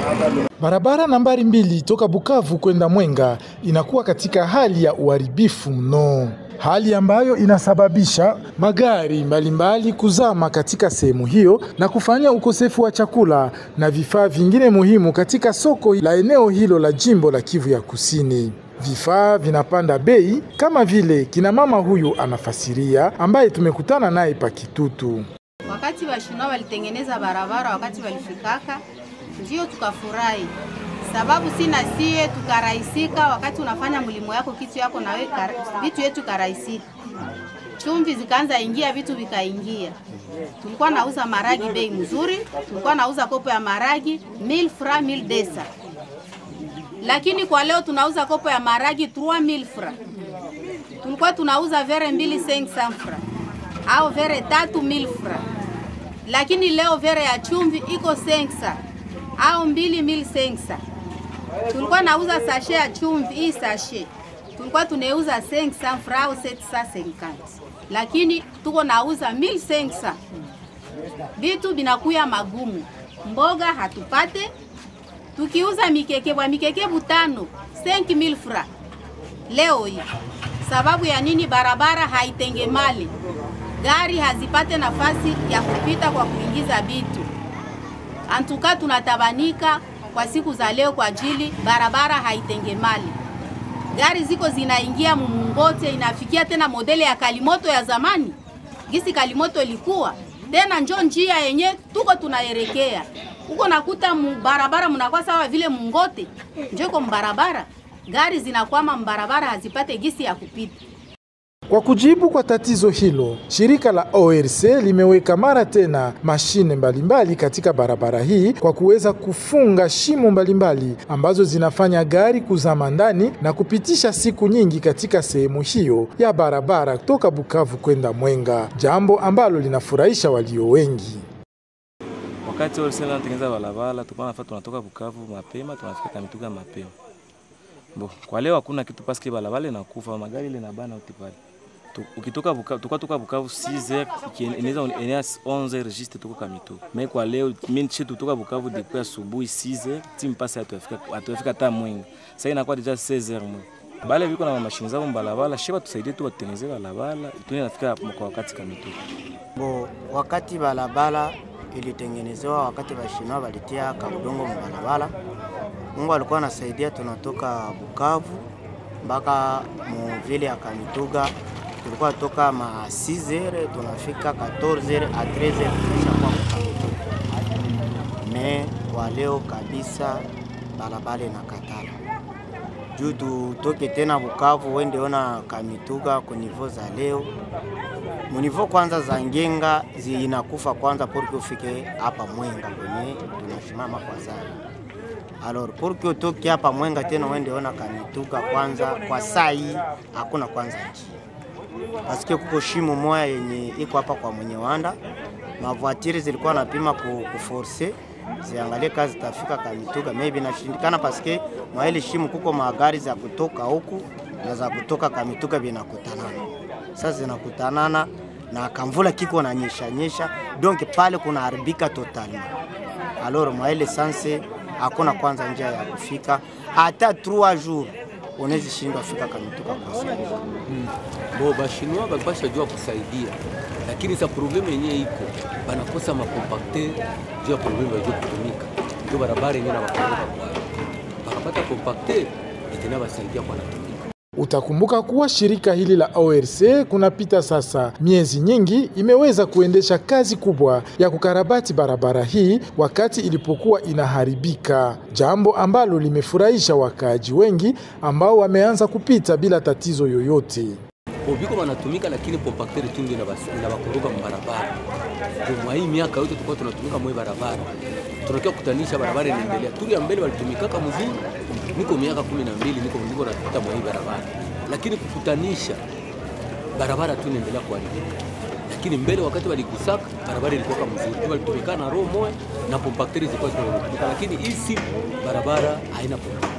Barabara nambari mbili toka Bukavu kwenda Mwenga inakuwa katika hali ya uharibifu mno, hali ambayo inasababisha magari mbalimbali kuzama katika sehemu hiyo na kufanya ukosefu wa chakula na vifaa vingine muhimu katika soko la eneo hilo la jimbo la Kivu ya Kusini. Vifaa vinapanda bei kama vile kina mama huyu anafasiria, ambaye tumekutana naye pa Kitutu. Wakati washinoa walitengeneza barabara, wakati walifikaka, ndio tukafurahi, sababu sina sie tukarahisika. Wakati unafanya mlimo yako kitu yako na we, vitu yetu karahisika, chumvi zikaanza ingia, vitu vikaingia. Tulikuwa nauza maragi bei mzuri, tulikuwa nauza kopo ya maragi 1000 francs 1000 desa, lakini kwa leo tunauza kopo ya maragi 3000 francs. Tulikuwa tunauza vere mbili 500 francs au vere tatu 1000 francs lakini leo vere ya chumvi iko sensa au mbili mil sensa. Tulikuwa nauza sashe ya chumvi hii sashe tulikuwa tunauza sensa fra au setsa senkanti, lakini tuko nauza mil sensa. Vitu binakuya magumu, mboga hatupate. Tukiuza mikekebwa mikekebu tano 5000 fra leo hii, sababu ya nini? Barabara haitengemali gari hazipate nafasi ya kupita kwa kuingiza vitu. Antuka tunatabanika kwa siku za leo kwa ajili barabara haitengemali, gari ziko zinaingia mumungote, inafikia tena modele ya kalimoto ya zamani, gisi kalimoto ilikuwa tena, njo njia yenye tuko tunaelekea huko, nakuta barabara mnakuwa sawa vile mungote, njo iko mbarabara, gari zinakwama mbarabara, hazipate gisi ya kupita. Kwa kujibu kwa tatizo hilo, shirika la ORC limeweka mara tena mashine mbalimbali katika barabara hii kwa kuweza kufunga shimo mbalimbali ambazo zinafanya gari kuzama ndani na kupitisha siku nyingi katika sehemu hiyo ya barabara toka Bukavu kwenda Mwenga, jambo ambalo linafurahisha walio wengi. Wakati ORC anatengeneza barabara, tulikuwa nafaa tunatoka Bukavu mapema tunafika Kamituga mapema. Bo, kwa leo hakuna kitu paske barabara inakufa, magari ile nabana utipali ukitoka Bukavu tukatoka toka Bukavu 6h inaweza enea 11h registre tuko Kamituga. Mais kwa leo mimi chetu kutoka Bukavu depuis asubuhi 6h timu pasi atufika atufika hata Mwenga. Sasa inakuwa deja 16h mwe. Bale viko na mashine zao mbalabala, sheba tusaidie tu watengeneze barabara, tuone nafika kwa wakati Kamituga. Bo, wakati barabara ilitengenezewa, wakati bashinoa walitia kabudongo mbalabala, Mungu alikuwa anasaidia, tunatoka Bukavu mpaka muvile ya Kamituga tulikuwa toka ma 6h tunafika 14h a 13h tulishakuwa Kamituga. Me kwa leo kabisa barabara inakatala juu tutoke tena Bukavu wende ona Kamituga kunivo za leo munivo kwanza za ngenga zinakufa kwanza porke ufike hapa Mwenga kwenye tunashimama kwa zai Alors porke utoke hapa Mwenga tena wende ona Kamituga kwanza kwa saa hii hakuna kwanza njia paske kuko shimo moya yenye iko hapa kwa mwenye wanda mavoatiri zilikuwa napima kuforce ziangalie kazi zitafika Kamituga, maybe nashindikana paske mwa ile shimo kuko magari za kutoka huku na za kutoka Kamituga binakutanana. Sasa zinakutanana na kamvula kiko na nyesha nyesha, donc pale kuna haribika totalement. Alors mwa ile sanse hakuna kwanza njia ya kufika hata 3 jours unaweza shindwa fika Kamituga kwa sasa. Hmm. Bo bashinwa balipasha jua kusaidia, lakini sa probleme yenyewe iko banakosa makompakte juu ya probleme bajua kutumika, ndio barabara yenyewe na bakoroka kwayo, bakapata kompakte itena basaidia kwa natumika. Utakumbuka kuwa shirika hili la ORC kunapita sasa miezi nyingi imeweza kuendesha kazi kubwa ya kukarabati barabara hii wakati ilipokuwa inaharibika, jambo ambalo limefurahisha wakaaji wengi ambao wameanza kupita bila tatizo yoyote. Biko wanatumika lakini kompakter tu ndio inabakoroga mbarabara. Kwa hii miaka yote tulikuwa tunatumika mwe barabara, tunakia kutanisha barabara inaendelea. Tuli ya mbele walitumikaka mzuri, niko miaka kumi na mbili niko niko napita mwa hii barabara, lakini kukutanisha barabara tu inaendelea kuharibika. Lakini mbele wakati walikusaka barabara ilikuwa mzuri, walitumikana na roho moja na kompakter zilikuwa zinatumika, lakini hii barabara haina kompakter.